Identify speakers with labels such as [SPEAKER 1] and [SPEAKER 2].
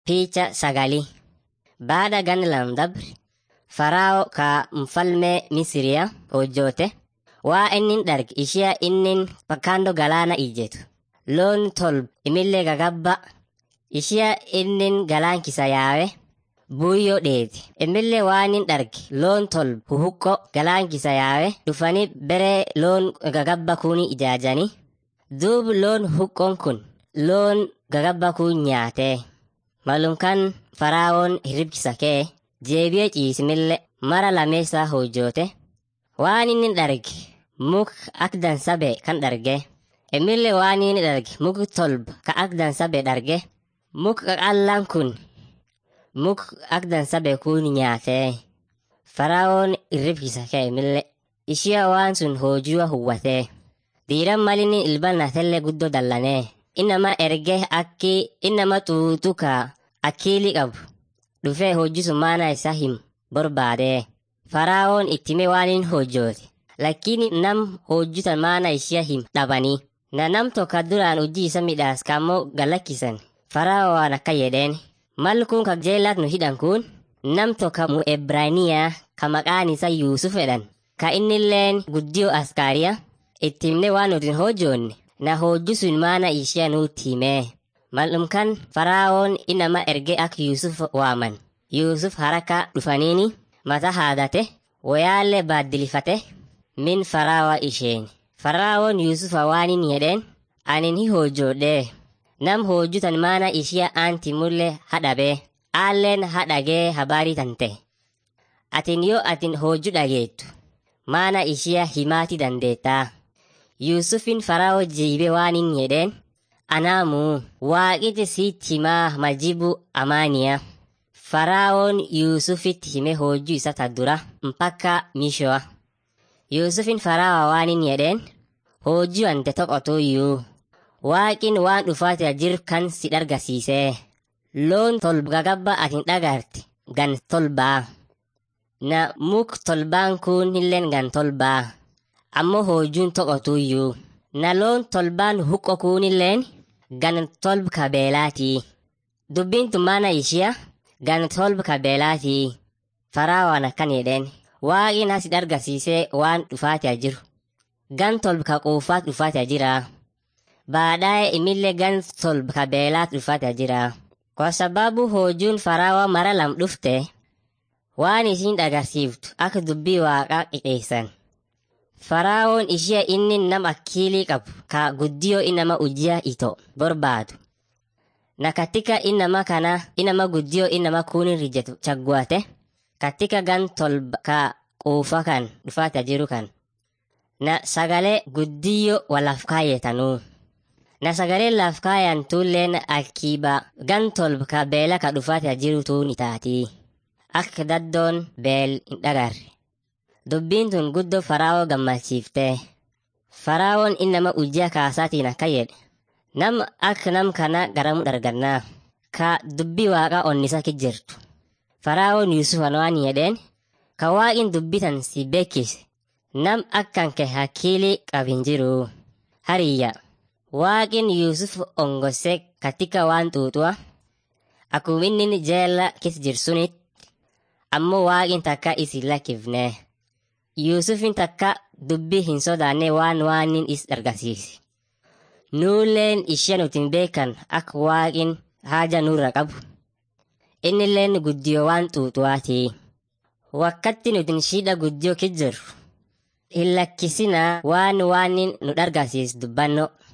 [SPEAKER 1] Picha sagali. Baada ganna lam dabre, Farao ka mfalme Misiriya hojjoote waa innin darge ishee innin bakkaandoo galaana ijjetu. Loon tolba imillee gagabba ishee innin galaan kisa yaawe buuyyoo dheeti. Imillee waan in darge loon tolba huhuqqo galaan kisa yaawe dhufanii bere loon gagabba kuni ijaajanii. Duub loon huqqoon kun loon gagabba kun nyaatee. Malum kan Faraawoon hirribkisa kee jeebi'ee ciisimillee mara lameessaa hojjoote waan inni darge muk ak dansabe kan darge imillee waan inni darge muk tolba ka ak dansabe darge muk qaqallaan kun muk ak dansabe kun nyaatee Faraawoon hirribkisa kee imillee ishee waan sun hojii huwwatee diiran malinni ilbanatellee guddoo dallanee innama erge akki innama xuuxuka akkiili qabu dhufee hojjisu maana isaa him barbaadee faraawoon ittime waan hin hojjoote lakini nam hojjutan maana ishia him dhabanii na nam tokko duraan hojii isa midhaas kammoo galakkisan faraawo waan akka jedheen mal kun ka jeelaat nu hidhan kun nam tokko mu ebraaniyaa ka maqaan isa yuusuf jedhan ka innilleen guddiyoo askaariya ittimne waan nutin hojjoonne na hojjisuun maana ishee nutti himee mal'umkan faraawoon inama erge ak yuusuf waaman yuusuf haraka dhufaniini mata haadate wayaallee baaddilifate min faraawa isheen faraawoon yuusufa waanin jedheen anin hi hojjoodhee nam hojjutan maana ishiya aanti mulle hadhabee aalleen hadhagee habaarii tante atin yoo atin hojju dhageettu maana ishiya himaati dandeettaa yuusufin faraawo jiibe waanin jedheen anaamu waaqiti sitti himaa majibu amaaniya faraawoon yuusufitti hime hojjuu isa ta dura mpakka mishoa yuusufin faraawa waanin jedheen hojjuu ante toqotuyyuu waaqin waan dhufaatira jir kan si dhargasiisee loon tolba gagabba atin dhagarte gan tolbaa na muk tolbaan kun hilleen gan tolbaa ammoo hojjuun toqotuyyuu na loon tolbaan huqqo kuunilleen gan tolb kabeelaatii dubbiin tummaana ishiya gan tolb kabeelaatii faraawaan akkan jedheen waaqin hasi dhargasiisee waan dhufaatia jiru gan tolb ka quufaat dhufaatia jiraa baadhaa'e imillee gan tolb kabeelaat dhufaatia jiraa kwa sababu hojjuun faraawa mara lam dhufte waan isiin dhagarsiiftu akka dubbii waaqaa qixeessan faraawoon ishee inni nam akkiilii qabu ka guddiyoo inama ujjiya ito barbaadu na katika inama kana inama guddiyoo inama kuunin rijetu chagguate katika gan tolba ka quufa kan dhufaata jiru kan na sagalee guddiyyo walaf kaayetanuu na sagalee laf kaayan tulleen akiiba gan tolba ka beela ka dhufaata jiru tuun itaatii akka daddoon beel hin dhagarre dubbiin tun guddoo faraawoo gammachiiftee faraawoon innama ujjaa kaasaatiin akka jedhe nam akka nam kana garamu dhargannaa ka dubbii waaqa onnisa ki jirtu faraawoon yuusufan waan jedheen ka waaqin dubbitan si beekise nam akkan ke hakkiili qabin jiru hariyya waaqin yuusuf ongose katika waan xuuxuwa akkuma inni jeella kis jirsunit ammoo waaqin takka isin lakkifnee Yuusufin takka dubbii hin sodaanne waan waanin is argisiise. Nuulleen ishee nutin beekan akka waaqin haja nurra qabu. Innilleen guddiyoo waan xuuxuwaatii. Wakkatti nutin shidha guddiyoo kijjiru. Hin lakkisinaa waan waanin nu dhargasiis dubbanno.